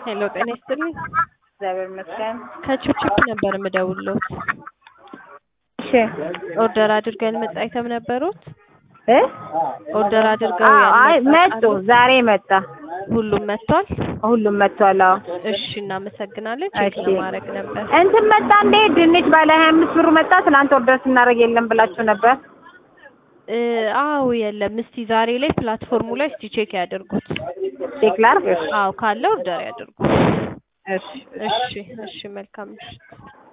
ሄሎ ጤና ይስጥልኝ። እግዚአብሔር ይመስገን። ከችፕችፕ ነበር የምደውልዎት። እሺ ኦርደር አድርገው ያልመጣ አይተም ነበሩት? እ ኦርደር አድርገው አዎ፣ አይ ያልመጣ መጡ። ዛሬ መጣ። ሁሉም መጥቷል? ሁሉም መጥቷል። አዎ እሺ እናመሰግናለን። ቼክ እሺ። ለማድረግ ነበር። እንትን መጣ እንዴ? ድንች ባለ ሀያ አምስት ብሩ መጣ። ትናንት ኦርደር ስናደርግ የለም ብላችሁ ነበር። እ አዎ የለም። እስቲ ዛሬ ላይ ፕላትፎርሙ ላይ እስቲ ቼክ ያድርጉት። ቼክ ላድርግ? እሺ አዎ ካለ ኦርደር ያድርጉ። እሺ እሺ እሺ መልካም ምሽት።